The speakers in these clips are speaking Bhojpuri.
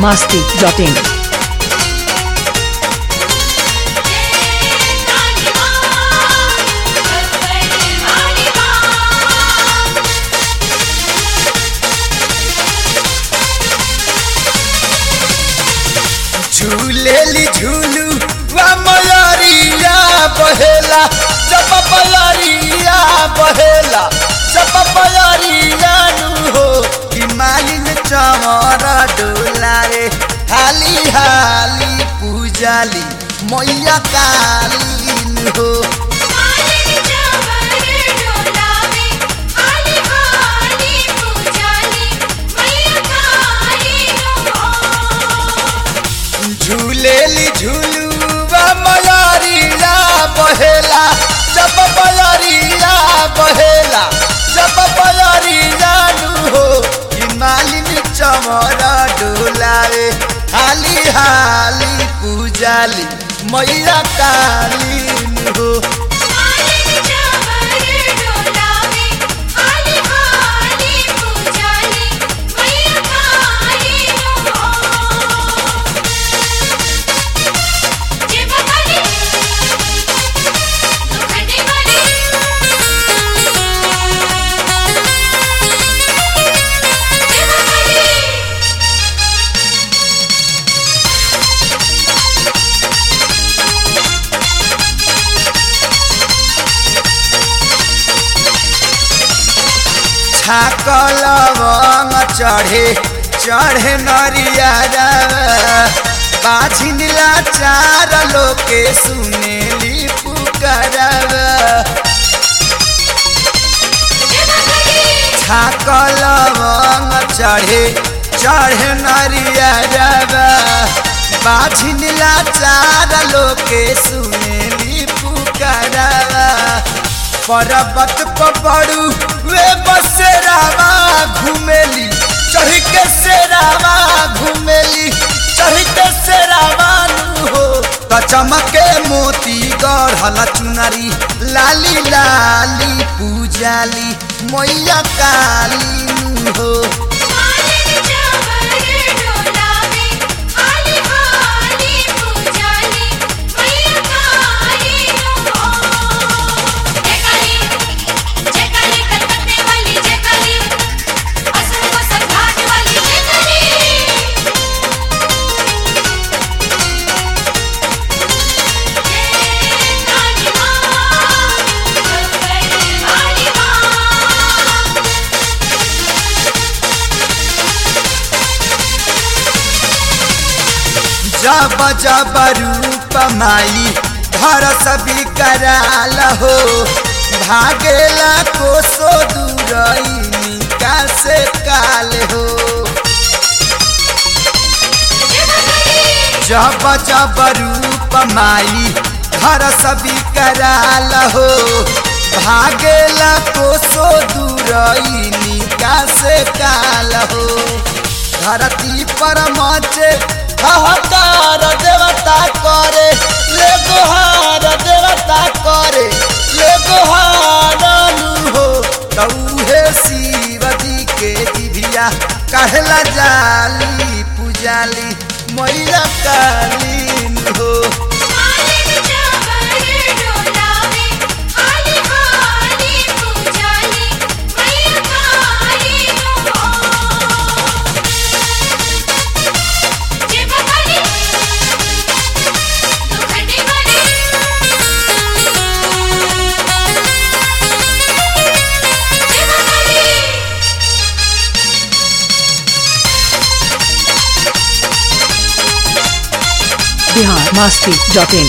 masti.in. झूलेली झूलू वा मयरिया बहेला जब बयरिया बहेला जब बयरिया नु हो कि मालिन चमर डोलारे हाली हाली पूजाली मैया कालीन हो झूलेली झूलूवा मयरिया बहेला जब बयरिया बहेला जब बयरिया नु हो कि मालिन चमर डोलारे हाली हाली पूजाली मैया कालीन हो छाकल बंग चढ़े चढ़े नरिया बाझिनला चार लोके सुनेली पुकारवा छाकल बंग चढ़े चढ़े नरिया बाझिनला चार लोके सुनेली पुकारवा पर्वत पपड़ू वे बसेरावा घूमेली चढ़ के सेरावा घूमेली चढ़ के सेरावा नु हो त चमके मोती गढ़ल चुनरी लाली लाली पूजाली मैया काली नु हो जब जब रूप माई घर सभी कराल हो भागेला कोसो दूरई का से काल हो जब जब रूप माई घर सभी कराल हो भागेला कोसो दूरई का से काल हो धरती पर मचे हाहाकार देवता करे ले गोहार देवता करे ले गोहार नु हो तौहे शिव जी के दिभिया कहला जाली पूजाली मैया कालीन हो Bihar masti.in.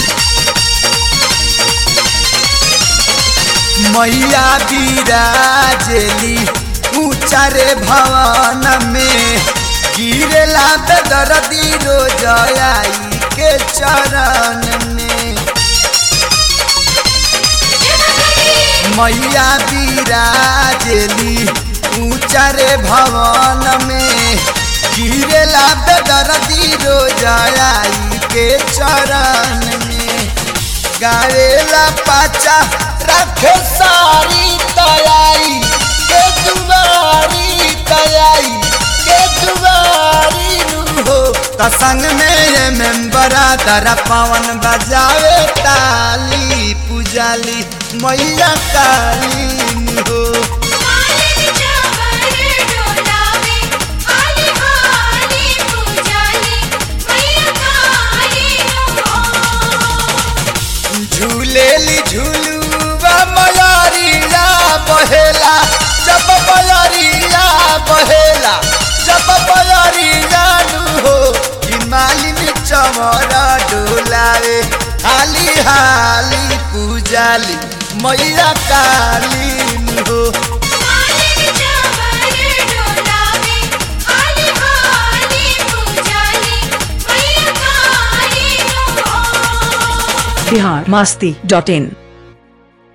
मैया बिराजेली ऊंचा रे भवन में गिरेला बेदर्दी रोजयाई के चरण में मैया बिराजेली ऊंचा रे भवन में गिरेला बेदर्दी रोजयाई के चरण में गावेला पाचा रखे सारी तैयारी के दुबारी तैयारी के दुबारी नु हो त संग में ये मेंबरा दरा पवन बजावे ताली पुजाली मैया काली हो मालिन चावर डोलावे हाली हाली पूजाली मैया काली हो झूलेली झूलुआ मयारिया बहेला जब मयारिया बहेला जब मयारिया नु हो कि मालिनी चमर डोलावे हाली हाली पूजाली मैया काली नु हो मालिन चावर डोलावे हाली हाली पूजाली मैया काली हो बिहार मस्ती डॉट इन